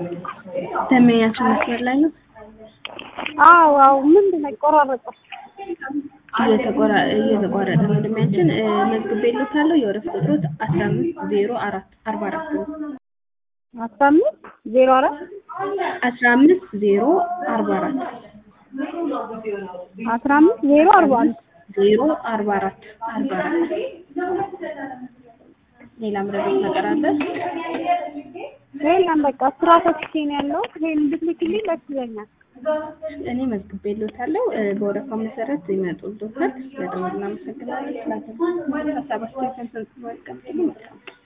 ደንበኛችን መስመር ላይ ነው። አዎ አዎ ምንድን ነው ይቆራረጣል። እየተቆራ- እየተቋረጠ ነው። ደንበኛችን እ፣ መዝግቤልዎታለሁ። የወረፍ ቁጥሮት አስራ አምስት ዜሮ አራት አርባ አራት ነው። አስራ አምስት ዜሮ አራት አስራ አምስት ዜሮ አርባ አራት አስራ አምስት ዜሮ አርባ አንድ ዜሮ አርባ አራት አርባ አራት ሌላ ምረቤት ነገር አለ? የለም በቃ ስራ ፈትቼ ነው ያለው። ይሄን እንድትልክልኝ ደስ ይለኛል። እኔ መዝግቤልዎታለሁ። እ፣ በወረፋው መሰረት ይመጡልዎታል። ስለደወሉ እናመሰግናለን። ስላገኙ ሀሳብ አስተያየት ሰንሰን ያስቀምጡልኝ። መልካም